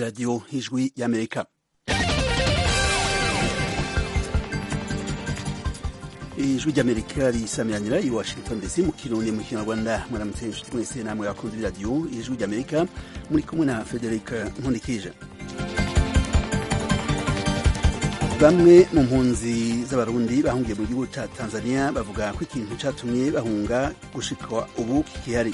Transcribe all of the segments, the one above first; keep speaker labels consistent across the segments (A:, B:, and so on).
A: radiyo y'ijwi y'amerika ijwi ry'amerika risamiranira i washington dc mu kirundi mu kinyarwanda mwaramutse inshuti mwese namwe bakunze iradiyo ijwi ry'amerika muri kumwe na frederic nkundikije bamwe mu mpunzi z'abarundi bahungiye mu gihugu cya tanzania bavuga ko ikintu cyatumye bahunga gushika ubu kikihari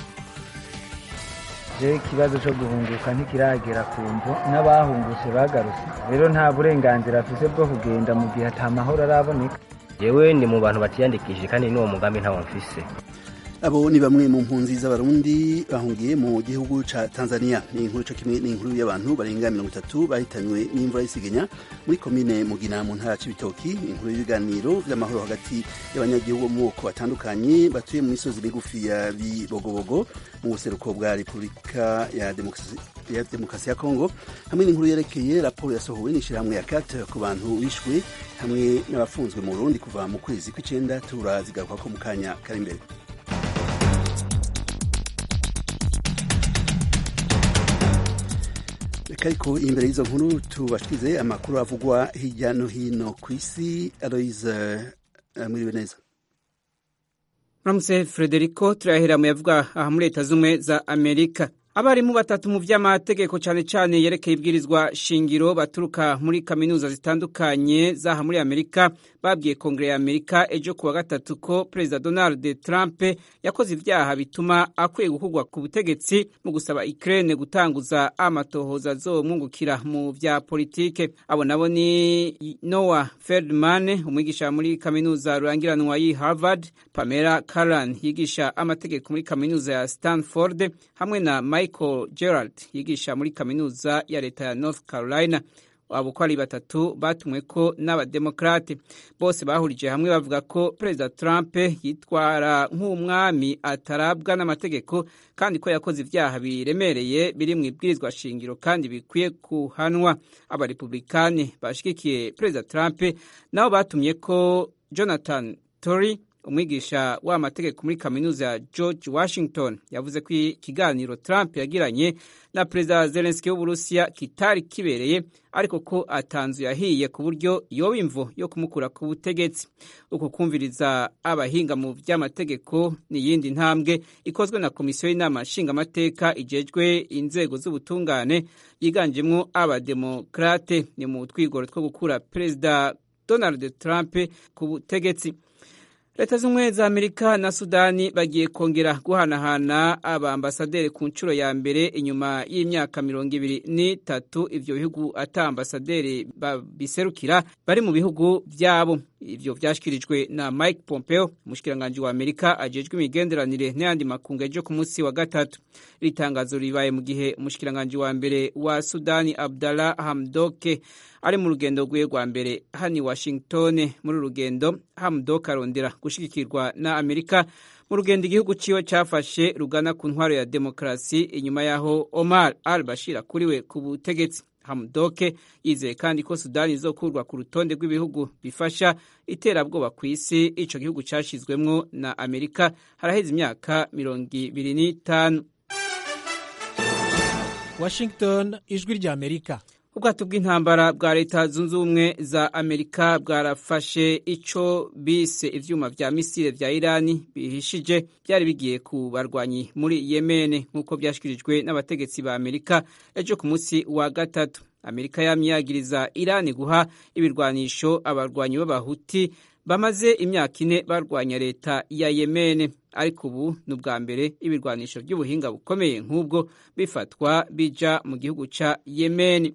B: je ikibazo cyo guhunguka ntikiragera ku mvo n'abahungutse bagarutse rero nta burenganzira afise bwo kugenda mu gihe ata mahoro araboneka
C: yewe ndi mu bantu batiyandikishije kandi n'uwo mugambi ntawo mfise
A: abo ni bamwe mu mpunzi z'abarundi bahungiye mu gihugu ca tanzania ni inkuru co kimwe n'inkuru y'abantu barenga mirongo itatu bahitanywe n'imvura y'isegenya muri komine mugina mu ntara c'ibitoki inkuru y'ibiganiro vy'amahoro hagati y'abanyagihugu bo mu moko batandukanye batuye mu misozi migufi ya bibogobogo mu buseruko bwa repubulika ya demokarasi ya demokarasi ya kongo hamwe n'inkuru yerekeye raporo yasohowe n'ishirahamwe ya kat ku bantu bishwe hamwe n'abafunzwe mu burundi kuva mu kwezi kw'icenda turazigaruka ko mu kanya kari imbere reka ariko imbere y'izo nkuru tubashikirize amakuru avugwa hirya no hino ku isi aloise mwiriwe neza
D: muramutse frederico turahera mu yavuga aha muri leta z'ubumwe za amerika abarimu batatu mu vy'amategeko cane cane yerekeye ibwirizwa shingiro baturuka muri kaminuza zitandukanye zaha muri amerika babwiye kongere ya amerika ejo kuwa gatatu ko perezida donald trump yakoze ivyaha bituma akwiye gukurwa ku butegetsi mu gusaba ukraine gutanguza amatohoza azomwungukira mu vya politike abo nabo ni noah feldman umwigisha muri kaminuza rurangiranwa y'i harvard pamela caran yigisha amategeko muri kaminuza ya stanford hamwe na michael gerald yigisha muri kaminuza ya leta ya north carolina abo uko ari batatu batumwe ko n'abademokrate bose bahurije hamwe bavuga ko perezida trump yitwara nk'umwami atarabwa n'amategeko kandi ko yakoze ivyaha biremereye biri mu ibwirizwa shingiro kandi bikwiye kuhanwa abarepublikani bashigikiye perezida trump nabo batumye ko jonathan tory umwigisha w'amategeko muri kaminuza ya george washington yavuze ko ikiganiro trump yagiranye na perezida zelenski w'uburusiya kitari kibereye ariko ko atanzu yahiye ku buryo yoba imvo yo kumukura ku butegetsi uku kumviriza abahinga mu vy'amategeko ni iyindi ntambwe ikozwe na komisiyo y'inama nshingamateka ijejwe inzego z'ubutungane yiganjemwo abademokrate ni mu twigoro two gukura perezida donald trump ku butegetsi leta z'ubumwe za amerika na sudani bagiye kongera guhanahana abambasaderi ku nshuro ya mbere inyuma y'imyaka mirongo ibiri n'itatu ivyo bihugu ata ambasaderi babiserukira bari mu bihugu vyabo ivyo vyashikirijwe na mike pompeo umushikiranganji wa amerika ajejwe imigenderanire n'ayandi makungu ejo ku munsi wa gatatu iri tangazo ribaye mu gihe umushikiranganji wa mbere wa sudani abdallah hamdoke ari mu rugendo rwiwe rwa mbere hani washington muri rugendo hamdok arondera gushigikirwa na amerika mu rugendo igihugu ciwe cafashe rugana ku ntwaro ya demokarasi inyuma yaho omar al bashir akuriwe ku butegetsi hamdoke yizeye kandi ko sudani izokurwa ku rutonde rw'ibihugu bifasha iterabwoba ku isi ico gihugu cashizwemwo na amerika haraheze imyaka mirongo ibiri n'itanu
E: washington ijwi rya amerika
D: ubwato bw'intambara bwa leta zunze ubumwe za amerika bwarafashe ico bise ivyuma vya misile vya irani bihishije byari bigiye ku barwanyi muri yemene nk'uko vyashikirijwe n'abategetsi ba amerika ejo ku munsi wa gatatu amerika yamyagiriza irani guha ibirwanisho abarwanyi b'abahuti bamaze imyaka ine barwanya leta ya yemene ariko ubu ni ubwa mbere ibirwanisho by'ubuhinga bukomeye nk'ubwo bifatwa bija mu gihugu ca yemeni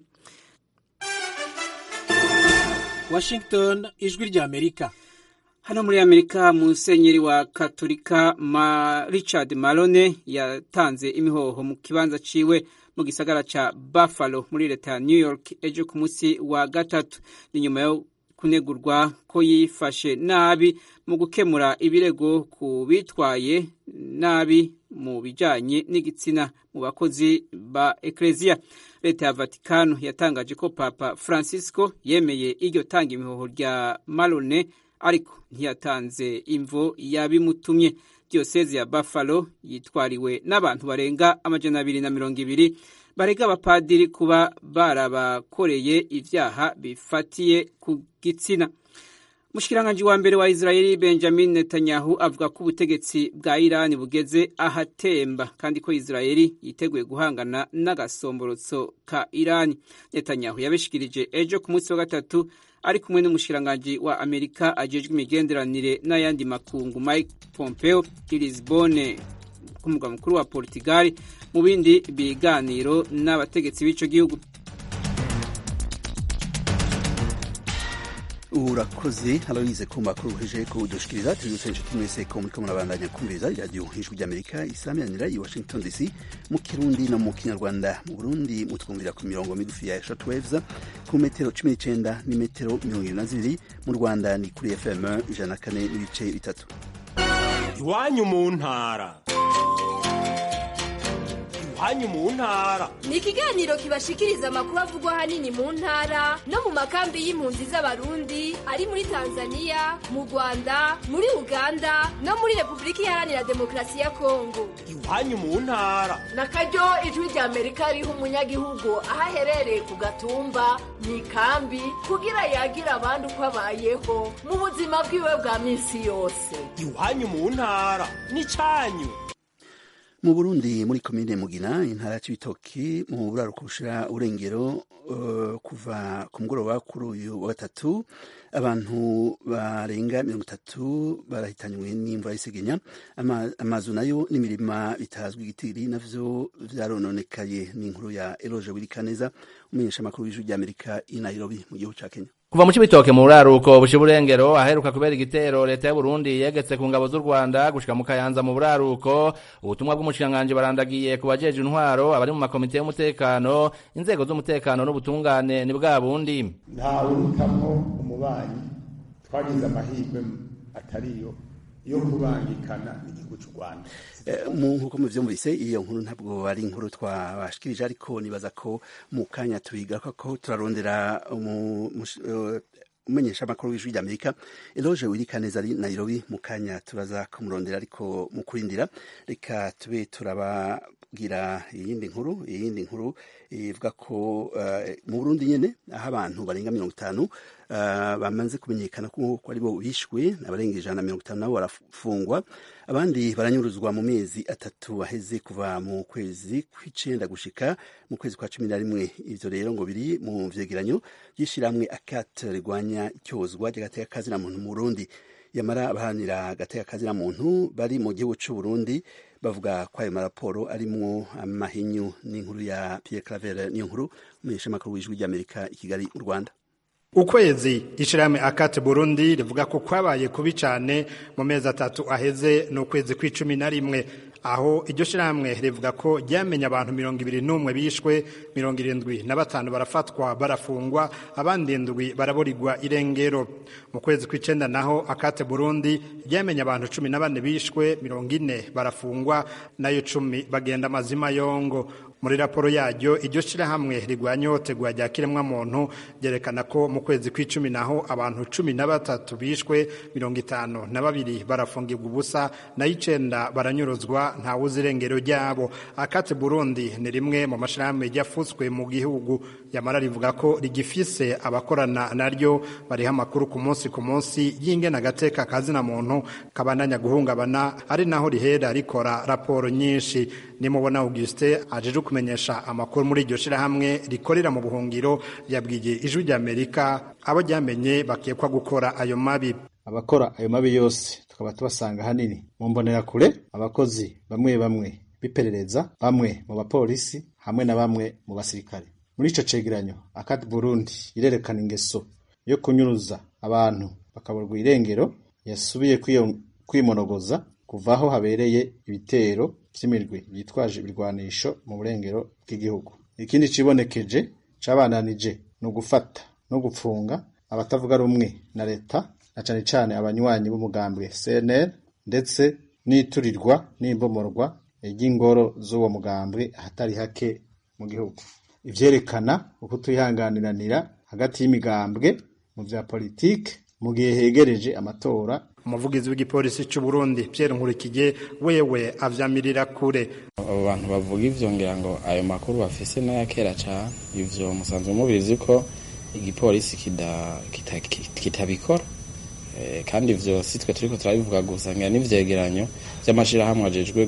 E: washington ijwi rya amerika
D: hano muri amerika musenyeri wa katolika ma richard malone yatanze imihoho mu kibanza ciwe mu gisagara ca buffalo muri leta ya new york ejo ku munsi wa gatatu ni nyuma yo kunegurwa ko yifashe nabi mu gukemura ibirego ku bitwaye nabi mu bijanye n'igitsina mu bakozi ba ekleziya leta ya vatikano yatangaje ko papa francisco yemeye iryo tanga imihoho rya malone ariko ntiyatanze imvo yabimutumye diyoseze ya buffalo yitwariwe n'abantu barenga amajana abiri na mirongo ibiri barega abapadiri kuba barabakoreye ivyaha bifatiye ku gitsina Mushikiranganji wa mbere wa Israeli Benjamin Netanyahu avuga ko ubutegetsi bwa Irani bugeze ahatemba kandi ko Israeli yiteguye guhangana n'agasomborotso ka Irani. Netanyahu yabishikirije ejo ku munsi wa gatatu ari kumwe n'umushikiranganji wa Amerika ajejwe imigenderanire n'ayandi makungu Mike Pompeo i Lisbonne ku mugwa mukuru wa Portugal mu bindi biganiro n'abategetsi b'ico gihugu.
A: urakoze aloyize ku makuru uheje kudushikiriza tubibutse inshuti mwese ko muriko murabandanya kumviriza iradiyo ijwi ry'amerika isamiranira i washington dc mu kirundi no mu kinyarwanda mu burundi mutwumvira ku mirongo migufi ya shortwaves ku metero cumi n'icenda n'imetero mirongo ibiri na zibiri mu rwanda ni kuri fm ijana na kane n'ibice bitatu
F: iwanyu mu ntara iwanyu mu ntara
G: ni ikiganiro kibashikiriza amakuru avugwa ahanini mu ntara no mu makambi y'impunzi z'abarundi ari muri tanzania mu rwanda muri uganda no muri repubulika iharanira demokarasi ya kongo
F: iwanyu mu ntara
H: na karyo ijwi rya amerika riha umunyagihugu aho aherereye ku gatumba mu ikambi kugira yagira abandi uko abayeho mu buzima bwiwe bwa minsi yose
F: iwanyu mu ntara n'icyanyu
A: mu burundi muri komine mugina intara ya cibitoki mu buraruko bushira urengero uh, kuva ku mugoroba kuri uyu wa gatatu abantu barenga mirongo itatu barahitanywe n'imvura y'isegenya Ama, amazu nayo n'imirima bitazwi igitiri navyo vyarononekaye n'inkuru ya eloge wirikaneza umenyesha amakuru y'ijwi ry'amerika i nairobi mu gihugu ca kenya
I: kuva mu cibitoke mu buraruko busha uburengero aheruka kubera igitero leta y'u Burundi yegetse ku ngabo z'u Rwanda gushika mu Kayanza mu buraruko ubutumwa bw'umushikanganje barandagiye ku bajeje intwaro abari mu makomite y'umutekano inzego z'umutekano n'ubutungane ni bwa bundi
J: nta urutamwo umubanyi twagize amahirwe atariyo yo kubangikana n'igihugu cy'u Rwanda
A: nk'uko muvyumvise iyo nkuru ntabwo ari inkuru twabashikirije ariko nibaza ko mu kanya tuyigaruka ko turarondera umenyesha amakuru w'ijwi ry'amerika eloge wirikaneza ari nairobi mu kanya turaza kumurondera ariko mu kurindira reka tube turababwira iyindi nkuru iyindi nkuru ivuga ko mu burundi nyene aho abantu barenga mirongo itanu bamaze kumenyekana ko ari bo bishwe abarenga ijana na mirongo itanu nabo barafungwa abandi baranyuruzwa mu mezi atatu aheze kuva mu kwezi kw'icenda gushika mu kwezi kwa cumi na rimwe ivyo rero ngo biri mu vyegeranyo vy'ishirahamwe akat rigwanya icyozwa ry'agateka kazina muntu mu burundi yamara abaharanira agateka kazina muntu bari mu gihugu c'u burundi bavuga ko ayo maraporo arimwo amahinyu n'inkuru ya pierre claver niyo nkuru umunyesha amakuru w'ijwi ry'amerika i kigali mu rwanda
K: ukwezi ishirahamwe akate burundi rivuga ko kwabaye kubi cane mu mezi atatu aheze n'ukwezi kw'icumi na rimwe aho iryo shirahamwe rivuga ko ryamenye abantu mirongo ibiri n'umwe bishwe mirongo irindwi na batanu barafatwa barafungwa abandi indwi baraburirwa irengero mu kwezi kw'icenda naho akate burundi ryamenye abantu cumi na bane bishwe mirongo ine barafungwa nayo cumi bagenda amazima yongo muri raporo yaryo iryo shirahamwe rigwanya ihohoterwa rya kiremwamuntu ryerekana ko mu kwezi kw'icumi naho abantu cumi na batatu bishwe mirongo itanu na babiri barafungirwa ubusa nayo icenda baranyuruzwa ntawuzi irengero ryabo akate burundi ni rimwe mu mashirahamwe ryafutswe mu gihugu yamara rivuga ko rigifise abakorana naryo bariha amakuru ku munsi ku munsi y'ingena agateka kazina muntu kabandanya guhungabana ari naho rihera rikora raporo nyinshi nimubona Augustin ajeje kumenyesha amakuru muri iryo shirahamwe rikorera mu buhungiro yabwiye ijwi rya Amerika abo ryamenye bakekwa gukora ayo mabi
L: abakora ayo mabi yose tukaba tubasanga hanini mu mbonerakure abakozi bamwe bamwe biperereza bamwe mu bapolisi hamwe na bamwe mu basirikare muri ico cegeranyo akati Burundi irerekana ingeso yo kunyuruza abantu bakaburwa irengero yasubiye kwimonogoza kuva aho habereye ibitero vy'imirwi yitwaje ibirwanisho mu burengero bw'igihugu ikindi cibonekeje cabananije ni ugufata no gupfunga abatavuga rumwe na leta na cane cane abanywanyi b'umugambwe CNL ndetse n'iturirwa n'imbomorwa ry'ingoro z'uwo mugambwe ahatari hake mu gihugu ivyerekana uko twihanganiranira hagati y'imigambwe mu vya politike mu gihe hegereje amatora
K: umuvugizi w'igipolisi cy'u Burundi Pierre Nkurikije wewe avyamirira kure
M: abo bantu bavuga ivyo ngira ngo ayo makuru bafise n'aya kera cane ivyo musanzwe mubizi ko igipolisi kitabikora kandi ivyo si twe turiko turabivuga gusa ngira n'ivyegeranyo vy'amashirahamwe ajejwe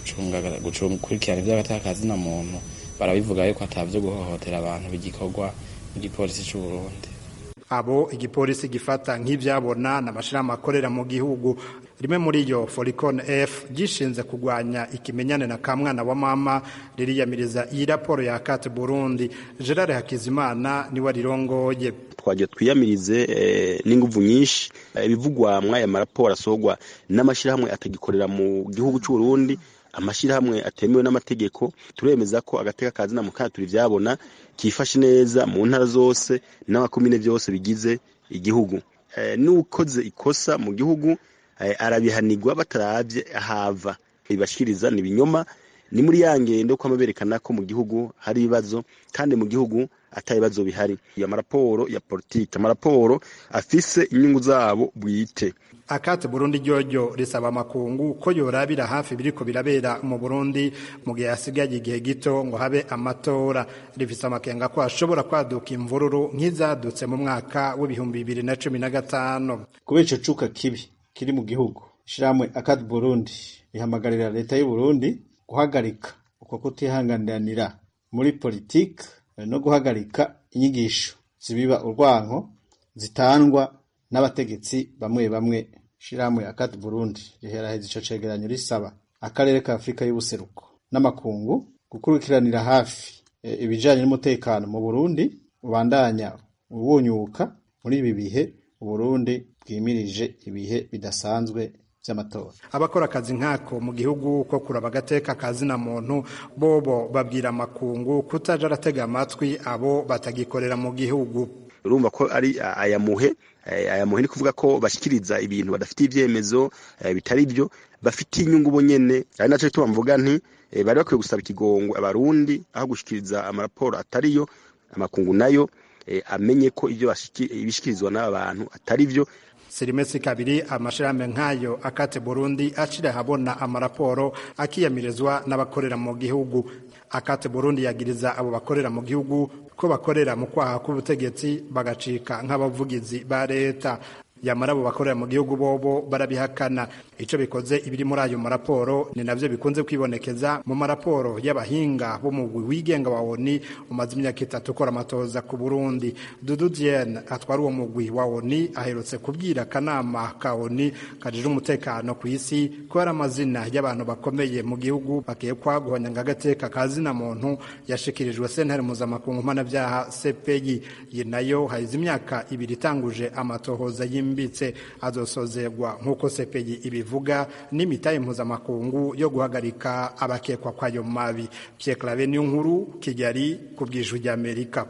M: gukurikirana ivy'agatakazi na muntu barabivuga yuko atavyo guhohotera abantu bigikorwa mu gipolisi c'u Burundi
K: abo igipolisi gifata nk'ivyabona n'amashirahamwe akorera mu gihugu rimwe muri yo Foricon F gishinze kugwanya ikimenyane na kamwana wa mama ririyamiriza iyi raporo ya Kat Burundi Gerard Hakizimana niwe rirongoye
N: twagiye twiyamirize n'inguvu nyinshi ibivugwa mw'aya maraporo asorwa n'amashirahamwe atagikorera mu gihugu cy'u Burundi amashirahamwe atemewe n'amategeko turemeza ko agateka kazina mu kana turi vyabona kifashe neza mu ntara zose n'amakomine vyose bigize igihugu n'ukoze ikosa mu gihugu arabihanirwa bataravye ahava ibashikiriza ni binyoma ni muri ya ngendo ko berekana ko mu gihugu hari ibibazo kandi mu gihugu ata bibazo bihari amaraporo ya politiki amaraporo afise inyungu zabo bwite
K: akate Burundi ryoryo risaba amakungu ko yorabira hafi biriko birabera mu Burundi mu gihe hasigaye igihe gito ngo habe amatora rifise amakenga ko ashobora kwaduka imvururu nk'izadutse mu mwaka w'ibihumbi bibiri na cumi na gatanu
L: kubera ico cuka kibi kiri mu gihugu ishirahamwe akate Burundi rihamagarira leta y'u Burundi guhagarika uko kutihanganiranira muri politiki no guhagarika inyigisho zibiba urwanko zitangwa n'abategetsi bamwe bamwe shirahamwe akati Burundi riheraheza ico cegeranyo risaba akarere ka Afrika y'ubuseruko n'amakungu gukurikiranira hafi e, ibijanye n'umutekano mu Burundi ubandanya ubunyuka muri ibi bihe Burundi bwimirije ibihe bidasanzwe vy'amatora
K: abakora akazi nkako mu gihugu ko kuraba agateka kazina muntu bobo babwira amakungu kutaja aratega amatwi abo batagikorera mu gihugu
N: urumva ko ari ayamuhe ayamuhe ni kuvuga ko bashikiriza ibintu badafitiye ivyemezo bitari byo bafitiye inyungu bo nyene ari naco gituma mvuga nti bari bakwiye gusaba ikigongo abarundi aho gushikiriza amaraporo atariyo amakungu nayo amenye ko ivyo ibishikirizwa n'aba bantu atari vyo
K: sirimesi kabiri amashirahamwe nk'ayo akate Burundi acira habona amaraporo akiyamirizwa n'abakorera mu gihugu akate Burundi yagiriza abo bakorera mu gihugu ko bakorera mu kwaha k'ubutegetsi bagacika nk'abavugizi ba leta yamara abo bakorera mu gihugu bobo barabihakana ico bikoze ibiri muri ayo maraporo ni navyo bikunze kwibonekeza mu maraporo y'abahinga bo mu wigenga wa ONI umaze imyaka itatu ukora amatoza ku Burundi Dudu Diene atwara uwo mugwi wa ONI aherutse kubwira akanama ka ONI kajije umutekano ku isi ko hari amazina y'abantu bakomeye mu gihugu bakekwa guhonyanga agateka kazina muntu yashikirijwe sentare mpuzamakungu mpanabyaha CPI iyi nayo hahize imyaka ibiri itanguje amatohoza yimbitse azosozerwa nk'uko CPI ibivuga n'imitahe mpuzamakungu yo guhagarika abakekwa kwayo mabi Pierre Claver niyo nkuru Kigali ku bw'ijwi ry'Amerika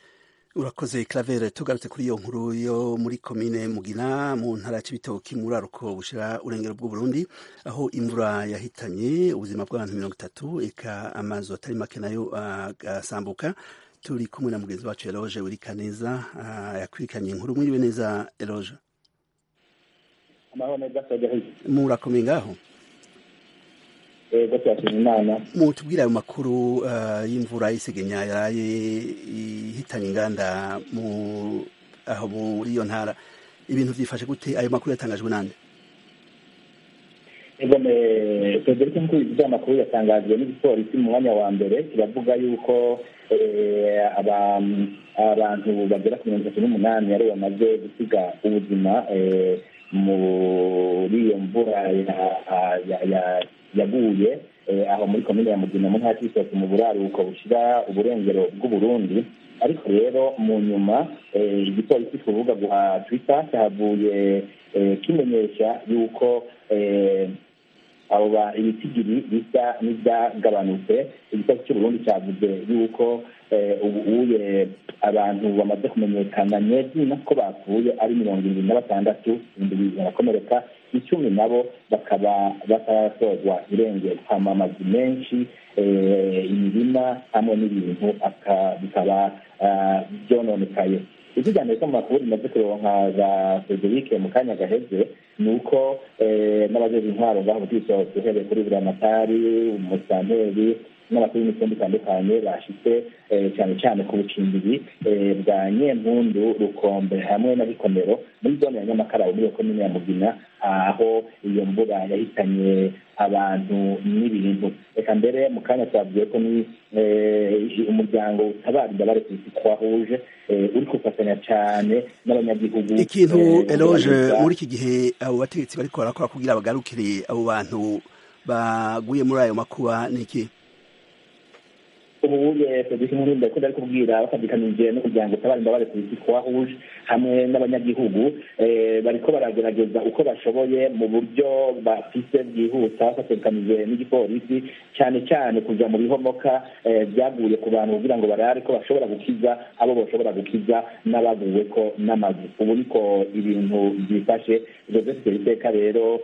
A: urakoze Claver tugarutse kuri iyo nkuru yo muri komine Mugina mu ntara ya Cibitoki muri aruko bushira urengero bw'u Burundi aho imvura yahitanye ubuzima bw'abantu mirongo itatu eka amazu atari make nayo agasambuka turi kumwe na mugenzi wacu Eloge Wirikaneza yakwirikanye inkuru mwiriwe neza Eloge murakomeye ngaho
O: ego turashima imana
A: mutubwire ayo makuru y'imvura y'isegenya yaraye ihitanye inganda aho muri iyo ntara ibintu byifashe gute ayo makuru yatangajwe nande
O: ego federike nk'uko ibyo amakuru yatangajwe n'igipolisi mu mwanya wa mbere kiravuga yuko abantu bagera ku mirongo itatu n'umunani aribo bamaze gusiga ubuzima muri iyo mvura yaguye aho muri komine ya mugina mu ntara y'ibitoki mu buraruko bushira uburengero bw'uburundi ariko rero mu nyuma igipolisi ku rubuga rwa twitter cyahavuye kimenyesha yuko abo ibitigiri bisa n'ibyagabanutse igipolisi cy'uburundi cyavuze yuko ubu uye abantu bamaze kumenyekana nyezina ko bapfuye ari mirongo irindwi na batandatu ibihumbi bibiri barakomereka icumi nabo bakaba batarasozwa irengero hama amazu menshi imirima hamwe n'ibintu bikaba byononekaye ivyo rya amerika mu makuru rimaze kuronka za frederic mu kanya gaheze ni uko n'abajeje intwaro ngaho butisohotse uhereye kuri buramatari umusanteri n'abakuru b'imitumba itandukanye bashitse cyane cyane ku bucimbiri bwa nyempundu rukombe hamwe na bikomero muri zone ya nyamakara muri iyo komine ya mugina aho iyo mvura yahitanye abantu n'ibintu reka mbere mu kanya twavuye ko ni umuryango utabara imbabare ku isi twahuje uri gufatanya cyane n'abanyagihugu
A: ikintu eloge muri iki gihe abo bategetsi bariko barakora kugira bagarukire abo bantu baguye muri ayo makuba ni iki
O: ubuye produce nkuru ndako ndari kubwira bafatikanije n'umuryango utabara imbabare ku isi twahuje hamwe n'abanyagihugu bariko baragerageza uko bashoboye mu buryo bafise bwihuta bafatikanije n'igipolisi cyane cyane kuja mu bihomoka byaguye ku bantu kugira ngo barare ko bashobora gukiza abo bashobora gukiza n'abaguwe ko n'amazu ubu niko ibintu byifashe joseph iteka rero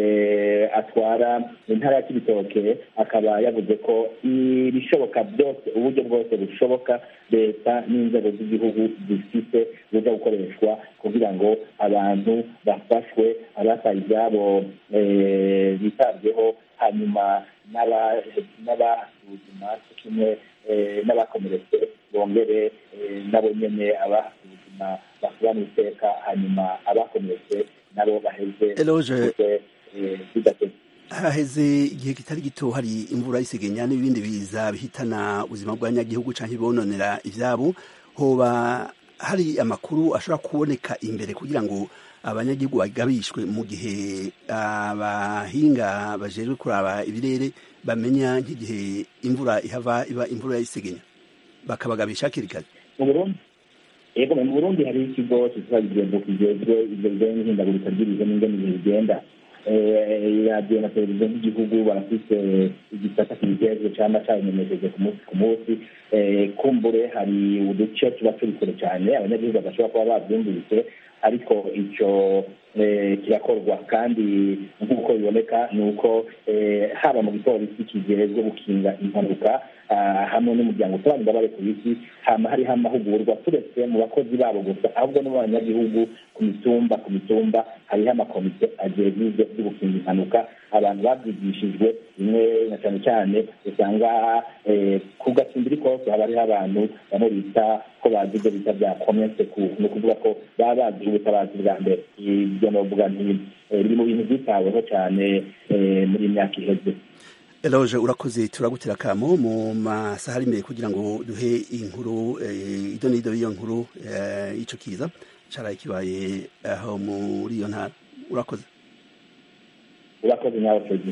O: atwara intara ya kibitoke akaba yavuze ko ibishoboka byose uburyo bwose bushoboka leta n'inzego z'igihugu zifite buza gukoreshwa kugira ngo abantu bafashwe abataye ibyabo bitabweho hanyuma n'abasuzuma kimwe n'abakomeretse bongere nabo nyene abasuzuma basubana iteka hanyuma abakomeretse nabo baheze bidateze
A: haheze igihe kitari gito hari imvura y'isegenya n'ibindi biza bihitana ubuzima bw'abanyagihugu canke bononera ivyabo hoba hari amakuru ashobora kuboneka imbere kugira ngo abanyagihugu bagabishwe mu gihe abahinga bajejwe kuraba ibirere bamenya nk'igihe imvura ihava iba imvura y'isegenya bakabagabisha hakiri kare
O: mu burundi yego mu burundi hari ikigo kitwa igihembo kijejwe ivyo bijanye n'ihindagurika ry'ibihe n'ingene ibihe bigenda radiyo na televiziyo nk'igihugu barafise igisata kibijejwe cama cabimenyesheje ku munsi ku munsi kumbure hari uduce tuba turi kure cyane abanyagihugu badashobora kuba bavyumvise ariko ico kirakorwa kandi nk'uko biboneka ni uko haba mu gipolisi kijejwe gukinga impanuka hamwe n'umuryango utabara imbabare ku isi hama hariho amahugurwa turetse mu bakozi babo gusa ahubwo no mu banyagihugu ku mitumba ku mitumba hariho amakomite ajejwe byo gukinga impanuka abantu babyigishijwe bimwe na cyane cyane usanga ku gacimbiri kose haba hariho abantu bamwe bita ko bazi ibyo bita bya komese ni ukuvuga ko baba bazi ubutabazi bwa mbere ibyo novuga nti biri mu bintu byitaweho cyane muri iyi myaka iheze
A: eloge urakoze turagutera akamo mu masaha ari imbere kugira ngo duhe inkuru ido n'ido y'iyo nkuru y'ico kiza caraye kibaye aho muri iyo ntara urakoze
O: urakoze nawe fedi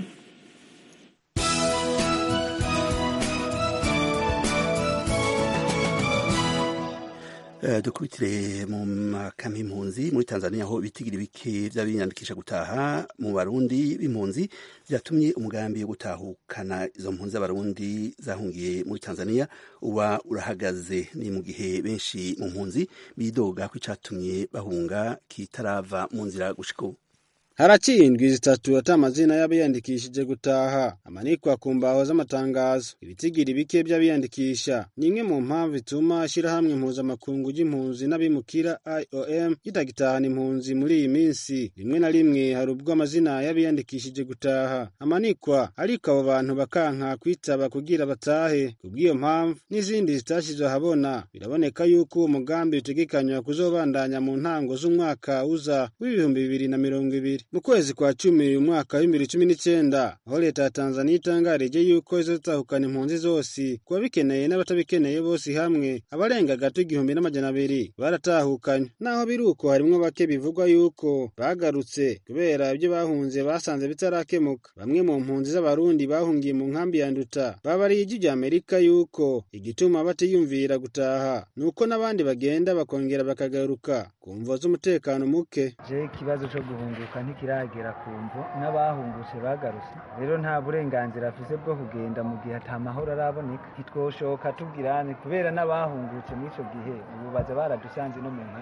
A: dukubitire mu makama y'impunzi muri tanzania aho ibitigira bike by'abiyandikisha gutaha mu barundi b'impunzi byatumye umugambi wo gutahukana izo mpunzi z'abarundi zahungiye muri tanzania uba urahagaze ni mu gihe benshi mu mpunzi bidoga ko icatumye bahunga kitarava mu nzira gushika ubu
P: haraciye indwi zitatu ata amazina y'abiyandikishije gutaha amanikwa ku mbaho z'amatangazo ibitigiri bike by'abiyandikisha ni imwe mu mpamvu ituma ishyirahamwe mpuzamakungu ry'impunzi n'abimukira iom ritagitahana impunzi muri iyi minsi rimwe na rimwe hari ubwo amazina y'abiyandikishije gutaha amanikwa ariko abo bantu bakanka kwitaba kugira batahe kubw'iyo mpamvu n'izindi zitashyizwe ahabona biraboneka yuko uwo mugambi utegekanywa kuzobandanya mu ntango z'umwaka uza w'ibihumbi bibiri na mirongo ibiri mu kwezi kwa cumi uyu mwaka w'ibibiri cumi n'icyenda aho leta ya tanzaniya itangarije yuko izotahukana impunzi zose ku babikeneye n'abatabikeneye bose hamwe abarenga gato igihumbi n'amajana abiri baratahukanywe naho biri uko harimwo bake bivugwa yuko bagarutse kubera ibyo bahunze basanze bitarakemuka bamwe mu mpunzi z'abarundi bahungiye mu nkambi ya nduta babariye ijwi rya amerika yuko igituma batiyumvira gutaha ni uko n'abandi bagenda bakongera bakagaruka ku mvo z'umutekano muke
B: je ikibazo co guhunguka ntikiragera ku mvo n'abahungutse bagarutse rero nta burenganzira afise bwo kugenda mu gihe ata mahoro araboneka ntitwoshoka tubwirane kubera n'abahungutse muri ico gihe ubu baza baradusanze no mu nkambi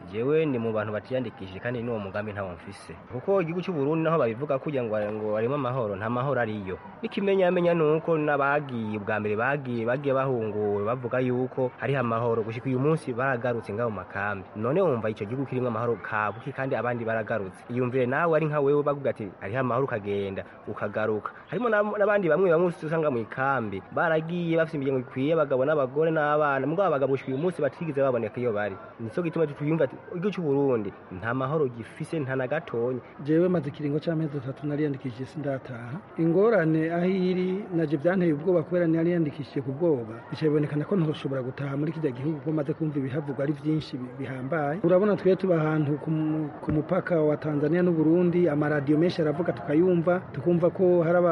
C: jewe ni mu bantu batiyandikishije kandi n'uwo mugambi ntawo mfise kuko igihugu cy'u Burundi naho babivuga kugira ngo ngo harimo amahoro nta mahoro ariyo ikimenyamenya ni uko n'abagiye bwa mbere bagiye bagiye bahunguwe bavuga yuko hariho amahoro gushika uyu munsi baragarutse ngaho mu makambi none wumva icyo gihugu kirimo amahoro kabuki kandi abandi baragarutse iyumvire nawe ari nka wewe bavuga ati hariho amahoro ukagenda ukagaruka harimo n'abandi bamwe bamwe usanga mu ikambi baragiye bafite imiryango ikwiye abagabo n'abagore n'abana mugabo abagabo gushika uyu munsi batigeze baboneka iyo bari nico gituma tuyumva ati igihugu cy'u Burundi nta mahoro gifise nta na gatonya
Q: jewe maze ikiringo c'amezi atatu nariyandikishije sindataha ingorane aho iri naje byanteye ubwoba kubera nariyandikishije ku bwoba bica bibonekana ko ntoshobora gutaha muri kijya gihugu ko maze kumva ibihavugwa ari byinshi bihambaye urabona twe tuba ahantu ku mupaka wa Tanzania n'u Burundi amaradiyo menshi aravuga tukayumva tukumva ko hari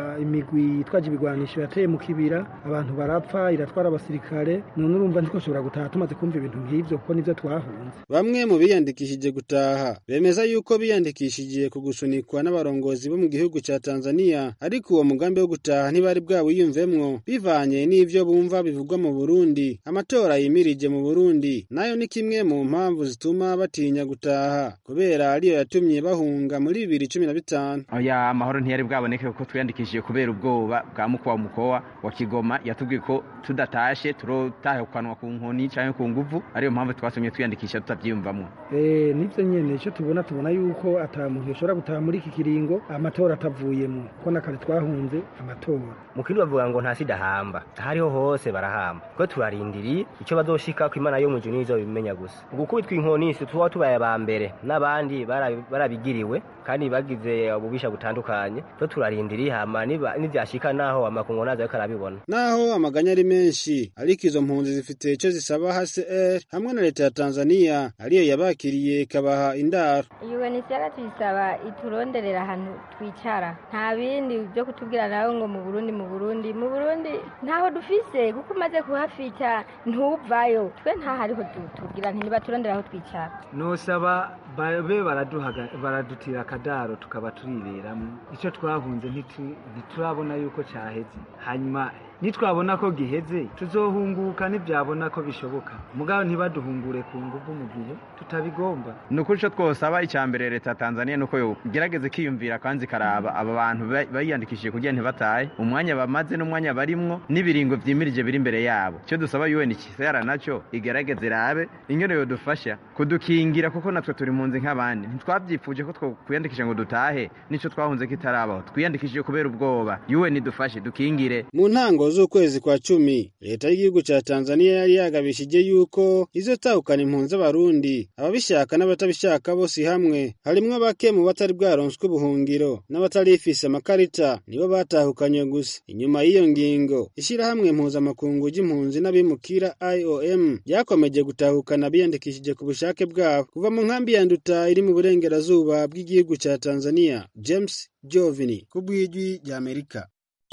Q: imigwi itwaje ibigwanisho yateye mu kibira abantu barapfa iratwara abasirikare none urumva ntitwoshobora gutaha tumaze kumva ibintu nk'ivyo kuko nivyo twahunze
P: bamwe mu biyandikishije gutaha bemeza yuko biyandikishije ku gusunikwa n'abarongozi bo mu gihugu ca Tanzania ariko uwo mugambi wo gutaha ntibari bwawiyumvemwo bivanye n'ivyo bumva bivugwa mu Burundi amatora yimirije mu Burundi nayo ni kimwe mu mpamvu zituma batinya gutaha kubera ariyo yatumye bahunga muri bibiri cumi na bitanu
R: oya amahoro ntiyari bwaboneke kuko twiyandikishije kubera ubwoba bwa mukwa mukowa wa Kigoma yatubwiye ko tudatashe turotahukanwa ku nkoni canke ku nguvu ariyo mpamvu twasomye twiyandikisha tutavyiyumvamwo
Q: eh nivyo nyene ico tubona tubona yuko ata muntu yoshobora gutaha muri iki kiringo amatora atavuyemo ko nakare twahunze amatora
C: mu kindi bavuga ngo nta sida hamba hariho hose barahamba ko turarindiriye icyo bazoshika ku imana yo mu juni nizo bimenya gusa gukubitwa inkoni si tuba tubaye aba mbere n'abandi barabigiriwe kandi bagize ububisha butandukanye to turarindiriye hama nivyashika naho amakungu nazo ariko arabibona
P: naho amaganya ari menshi ariko izo mpunzi zifite ico zisaba HCR hamwe na leta ya Tanzania ariyo yabakiriye ikabaha indaro
S: UNHCR tuyisaba ituronderera ahantu twicara nta bindi byo kutubwira nawe ngo mu Burundi mu Burundi mu Burundi ntaho dufise kuko umaze kuhafita ntuvayo twe nta hariho tubwira ntibaturondera aho twicara
B: nosaba babe baradutira akadaro tukaba turiberamo icyo twahunze ntiturabona yuko cyaheze hanyuma nitwabona ko giheze tuzohunguka ntibyabona ko bishoboka mugabo ntibaduhungure ku ngufu mu gihe tutabigomba
R: ni ukuri icyo twosaba icya mbere leta ya tanzania ni uko yogerageza ikiyumvira kandi ikaraba aba bantu bayiyandikishije kugira ntibatahe umwanya bamaze n'umwanya barimwo n'ibiringo byimirije biri imbere yabo icyo dusaba un ikisera nacyo igerageze irabe ingene yodufasha kudukingira kuko natwe turi mu nzi nk'abandi ntitwabyifuje ko twiyandikisha ngo dutahe nicyo twahunze kitarabaho twiyandikishije kubera ubwoba un idufashe dukingire
P: mu ntango z'ukwezi kwa cumi leta y'igihugu ca Tanzania yari yagabishije yuko izotahukana impunzi z'abarundi ababishaka n'abatabishaka bose hamwe harimwo bake mu batari bwaronswe ubuhungiro n'abatarifise amakarita nibo batahukanywe gusa inyuma y'iyo ngingo ishirahamwe mpuzamakungu ry'impunzi n'abimukira IOM ryakomeje gutahukana biyandikishije ku bushake bwabo kuva mu nkambi ya Nduta iri mu burengerazuba bw'igihugu ca Tanzania James Jovini ku bw'ijwi ry'Amerika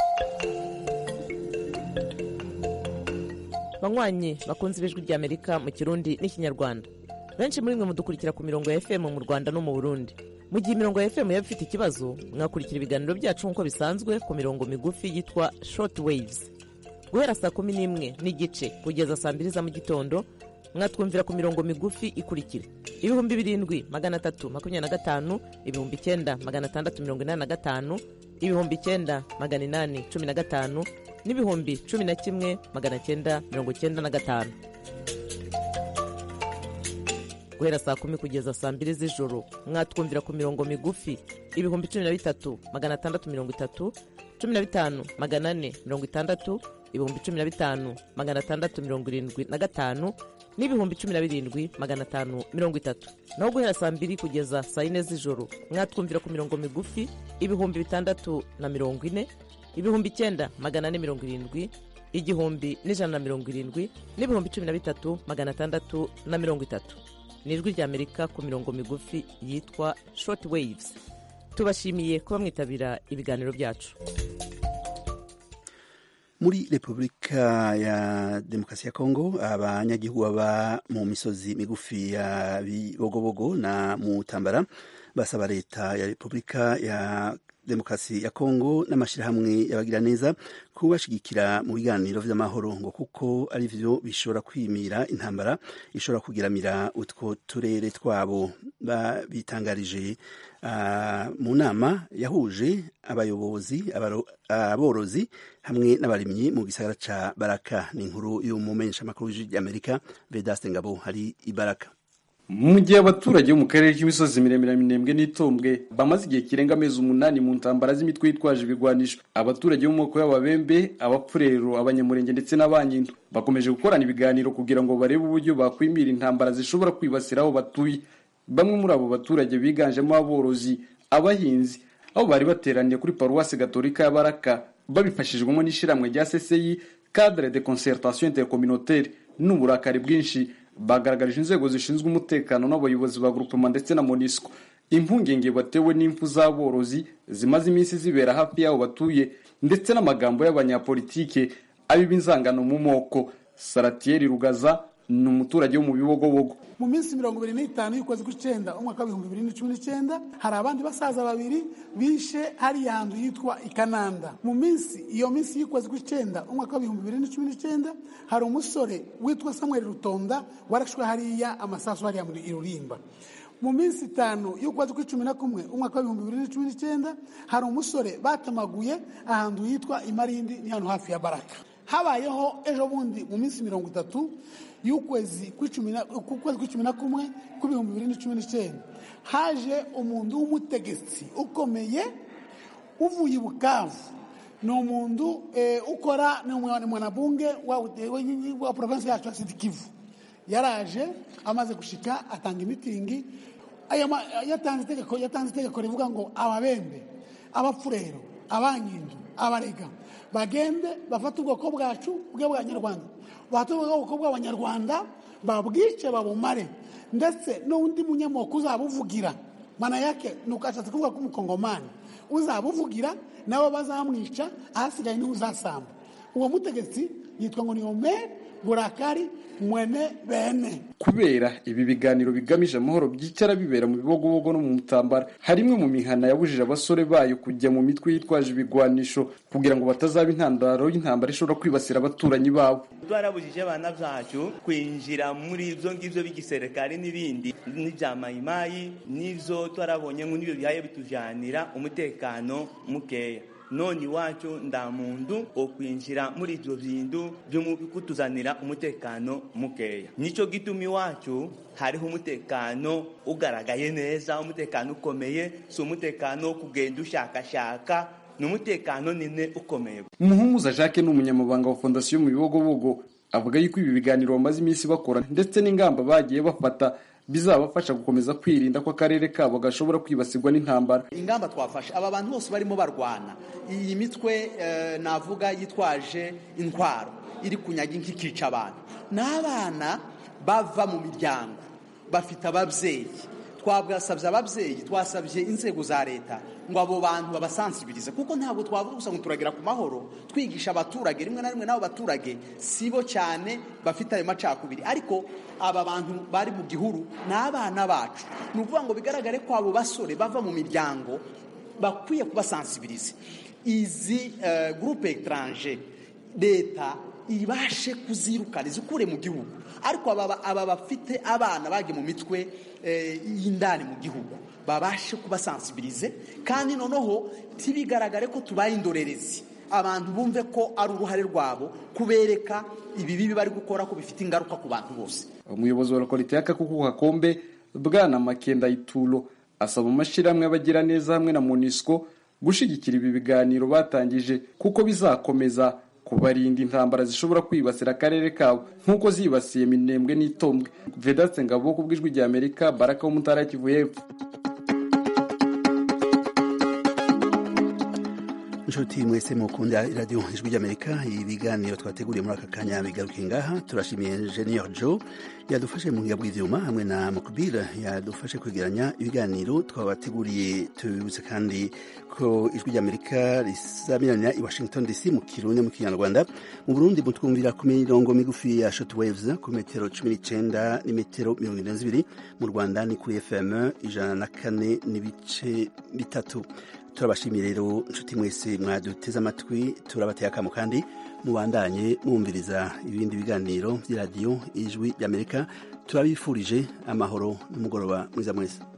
T: banywanyi bakunze ibijwi ry'amerika mu kirundi n'ikinyarwanda benshi muri mwe mudukurikira ku mirongo ya fm mu rwanda no mu burundi mu gihe imirongo ya fm yaba ifite ikibazo mwakurikira ibiganiro byacu nk'uko bisanzwe ku mirongo migufi yitwa short waves guhera saa kumi n'imwe n'igice kugeza saa mbiri za mu gitondo mwatwumvira ku mirongo migufi ikurikira ibihumbi birindwi magana atatu makumyabiri na gatanu ibihumbi icyenda magana atandatu mirongo inani na gatanu ibihumbi icyenda magana inani cumi na gatanu n'ibihumbi cumi na kimwe magana cyenda mirongo cyenda na gatanu guhera saa kumi kugeza saa mbiri z'ijoro mwatwumvira ku mirongo migufi ibihumbi cumi na bitatu magana atandatu mirongo itatu cumi na bitanu magana ane mirongo itandatu ibihumbi cumi na bitanu magana atandatu mirongo irindwi na gatanu n'ibihumbi cumi na birindwi magana atanu mirongo itatu naho guhera saa mbiri kugeza saa yine z'ijoro mwatwumvira ku mirongo migufi ibihumbi bitandatu na mirongo ine ibihumbi icyenda magana ane mirongo irindwi igihumbi n'ijana na mirongo irindwi n'ibihumbi cumi na bitatu magana atandatu na mirongo itatu ni ijwi ry'amerika ku mirongo migufi yitwa short waves tubashimiye kuba mwitabira ibiganiro byacu
A: muri repubulika ya demokarasi ya kongo abanyagihugu baba mu misozi migufi ya bibogobogo na mutambara basaba leta ya repubulika ya demokarasi ya kongo n'amashyirahamwe y'abagira neza kubashigikira mu biganiro vy'amahoro ngo kuko ari vyo bishobora kwimira intambara ishobora kugiramira utwo turere twabo bitangarije uh, mu nama yahuje abayobozi aborozi hamwe n'abarimyi mu gisagara ca baraka ni inkuru y'umumenyeshamakuru w'amerika vedaste ngabo hari ibaraka
U: mu gihe abaturage bo mu karere k'imisozi miremire minembwe n'itombwe bamaze igihe kirenga amezi umunani mu ntambara z'imitwe yitwaje ibigwanisho abaturage bo mu moko y'ababembe abapfurero abanyamurenge ndetse n'abanyindu bakomeje gukorana ibiganiro kugira ngo barebe uburyo bakwimira intambara zishobora kwibasira aho batuye bamwe muri abo baturage biganjemo aborozi abahinzi aho bari bateraniye kuri paruwasi gatolika ya baraka babifashijwemo n'ishyirahamwe rya cci cadre de concertation intercommunautaire n'uburakari bwinshi bagaragarije inzego zishinzwe umutekano n'abayobozi ba groupement ndetse na monisco impungenge batewe n'impfu z'aborozi zimaze iminsi zibera hafi y'aho batuye ndetse n'amagambo y'abanyapolitike abiba inzangano mu moko saratieri rugaza ni umuturage wo mu bibogobogo
V: mu minsi mirongo ibiri n'itanu y'ukwezi kw'icyenda umwaka w'ibihumbi bibiri na cumi n'icyenda hari abandi basaza babiri bishe hariya hantu yitwa ikananda mu minsi iyo minsi y'ukwezi kw'icyenda umwaka w'ibihumbi bibiri na cumi n'icyenda hari umusore witwa samuel rutonda warashwe hariya amasasu hariya muri irurimba mu minsi itanu y'ukwezi kw'icumi na kumwe umwaka w'ibihumbi bibiri na cumi n'icyenda hari umusore batemaguye ahantu hitwa imarindi ni hano hafi ya baraka habayeho ejo bundi mu minsi mirongo itatu y'ukwezi kw'icumi na kumwe kw'ibihumbi bibiri na cumi n'icyenda haje umuntu w'umutegetsi ukomeye uvuye i bukavu ni umuntu ukora ni mwanabunge wa provinsi yacu ya sidikivu yaraje amaze gushika atanga imitingi yatanze itegeko rivuga ngo ababembe abapfurero abanyindu abarega bagende bafate ubwoko bwacu bw'abanyarwanda bafate ubwoko bw'abanyarwanda babwice babumare ndetse n'undi munyamoko uzabuvugira mana yake ni ukashatse kuvuga ko umukongomani uzabuvugira nabo bazamwica ahasigaye niwe uzasamba uwo mutegetsi yitwa ngo ni omeri burakari mwene bene
U: kubera ibi biganiro bigamije amahoro byicara bibera mu bibogobogo no mu mutambara hari imwe mu mihana yabujije abasore bayo kujya mu mitwe yitwaje ibigwanisho kugira ngo batazaba intandaro y'intambara ishobora kwibasira abaturanyi babo
W: twarabujije abana bacu kwinjira muri ibyo ngibyo b'igisirikare n'ibindi n'ibya mayimayi n'ibyo twarabonye nk'ibyo bihaye bitujanira umutekano mukeya none iwacu nda muntu okwinjira muri ibyo bintu byo kutuzanira umutekano mukeya nicyo gituma iwacu hariho umutekano ugaragaye neza umutekano ukomeye si umutekano wo kugenda ushakashaka ni umutekano nine ukomeye
U: umuhumuza jacques ni umunyamabanga wa fondasiyo mu bibogobogo avuga yuko ibi biganiro bamaze iminsi bakora ndetse n'ingamba bagiye bafata bizabafasha gukomeza kwirinda ko akarere kabo gashobora kwibasirwa n'intambara
X: ingamba twafashe aba bantu bose barimo barwana iyi mitwe navuga yitwaje intwaro iri kunyaga ikica abantu ni abana bava mu miryango bafite ababyeyi twabwasabye ababyeyi twasabye inzego za leta ngo abo bantu babasansibirize kuko ntabwo twavuga gusa ngo turagera ku mahoro twigisha abaturage rimwe na rimwe n'abo baturage si bo cyane bafite ayo macakubiri ariko aba bantu bari mu gihuru ni abana bacu ni ukuvuga ngo bigaragare ko abo basore bava mu miryango bakwiye kubasansibiriza izi gurupe etaranje leta ibashe kuzirukana izikure mu gihugu ariko aba bafite abana bagiye mu mitwe y'indani mu gihugu babashe kubasansibirize kandi noneho ntibigaragare ko tubaye indorerezi abantu bumve ko ari uruhare rwabo kubereka ibi bibi bari gukora ko bifite ingaruka ku bantu bose
U: umuyobozi wa lokalite y'akakuku kakombe bwana makenda ituro asaba amashyirahamwe y'abagira neza hamwe na monisco gushyigikira ibi biganiro batangije kuko bizakomeza kubarinda intambara zishobora kwibasira akarere kabo nk'uko zibasiye minembwe n'itombwe vedatse ngabo ku bw'ijwi rya amerika baraka wo mu ntara ya kivu y'epfo
A: inshuti mwese mukunda iradiyo ijwi ry'amerika ibiganiro twateguriye muri aka kanya bigaruke ngaha turashimiye enjeniyeri jo yadufashe mu buhinga bw'ibyuma hamwe na mukubira yadufashe kwegeranya ibiganiro twabateguriye tubibutse kandi ko ijwi ry'amerika risamirana i washington dc mu kirundi mu kinyarwanda mu burundi mutwumvira ku mirongo migufi ya short waves ku metero cumi n'icyenda n'imetero mirongo irindwi n'ibiri mu rwanda ni kuri fm ijana na kane n'ibice bitatu turabashimiye rero nshuti mwese mwaduteze amatwi turabateye akamo kandi mubandanye mwumviriza ibindi biganiro by'iradiyo ijwi ry'amerika turabifurije amahoro n'umugoroba mwiza mwese